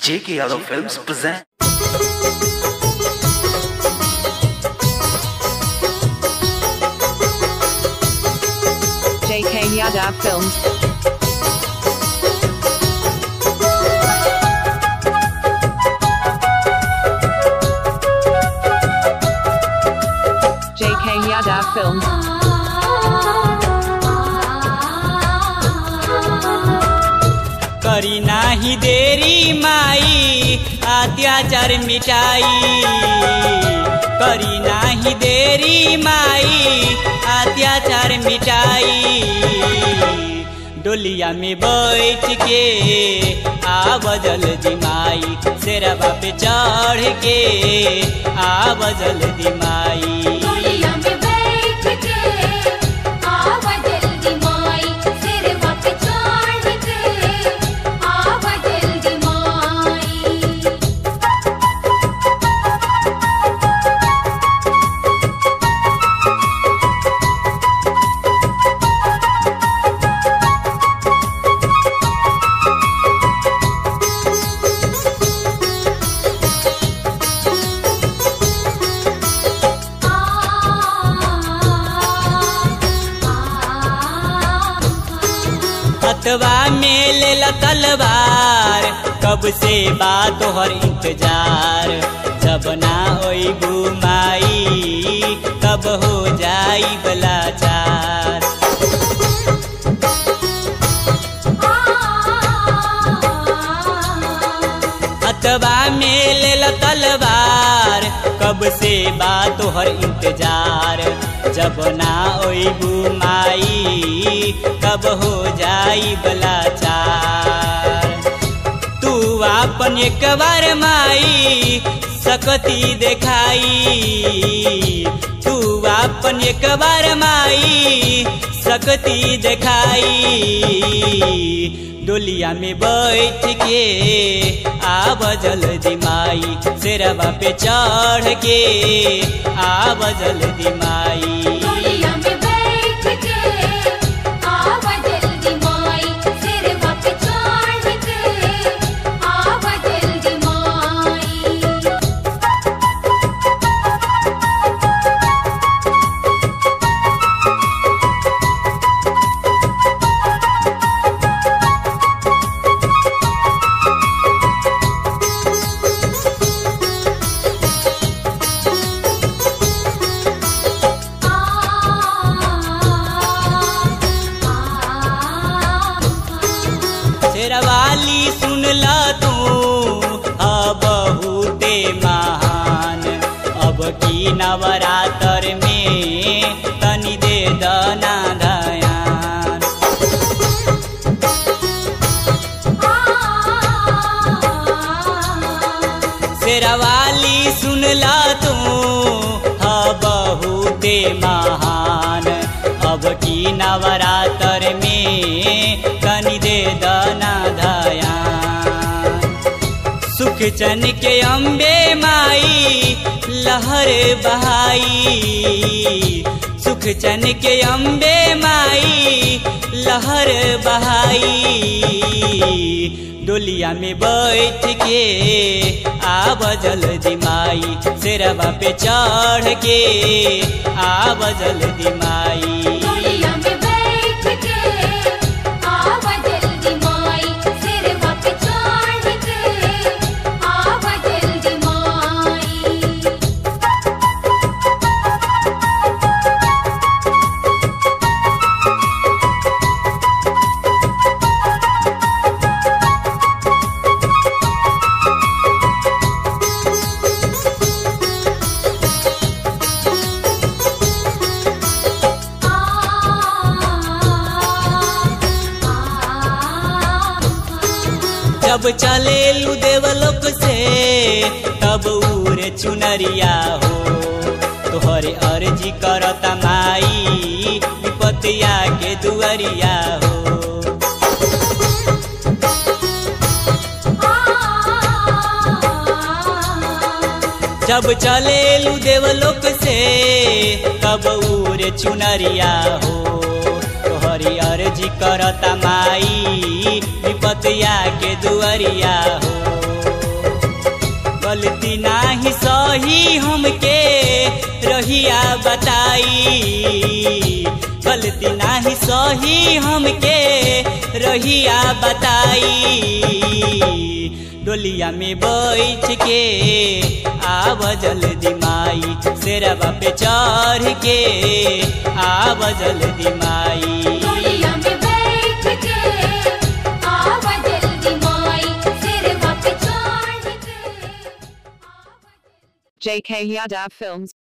J.K. Yadav Films present. JK Yadav Films. JK Yadav Films. करी नाही देरी माई अत्याचार मिटाई करी नाही देरी माई अत्याचार मिटाई डोलिया में बैठ के आवजल दिमाई शेरवा पे चढ़ के आवजल दिमाई डोलिया में बैठ के आवा जल्दी माई सिरवा पे चढ़ के आवा जल्दी माई हथवा में ले ला तलवार कब से बात तोहर इंतजार जब ना होई घुमाई कब हो जाई बलाचार हथवा में ले ला तलवार कब से बात तोहर इंतजार जब ना होई घुमाई कब हो जाई बलाचार तू आपन एक बार माई सकती देखाई तू आपन एक बार माई सकती देखाई डोलिया में बैठ के आब जल्दी माई शेरवा पे चढ़ के आब जल्दी माई डोलिया में बैठ के आवा जल्दी माई सिरवा पे चढ़ के आवा जल्दी माई शेरवाली सुन ल तू अब बहुते महान अब की नवरात्र में तनी दे दना दयान शेरवाली सुन ल तू अब बहुते महान अब की नवरात्र में तनी दे दना दयान सुख चन के अम्बे माई लहर बहाई सुख चन के अम्बे माई लहर बहाई डोलिया में बैठ के आब जल्दी माई शेरवा पे चढ़ के आब जल्दी माई डोलिया में बैठ के आवा जल्दी माई सिरवा पे चढ़ के आवा जल्दी माई जब चले लू देवलोक से तब उरे चुनरिया हो तोहरे अर्जी करता माई विपतिया के दुअरिया हो जब चले लू देवलोक से तब उरे चुनरिया हो तोहरी अर्जी करता माई विपतिया के दुअरिया हो गलती नाही सही हमके रहिया बताई डोलिया में बैठ के आव जल्दी माई शेरवा पे चढ़ के आव जल्दी माई डोलिया में बैठ के आवा जल्दी माई सिर पे चढ़ के आवा जल्दी JK Yadav Films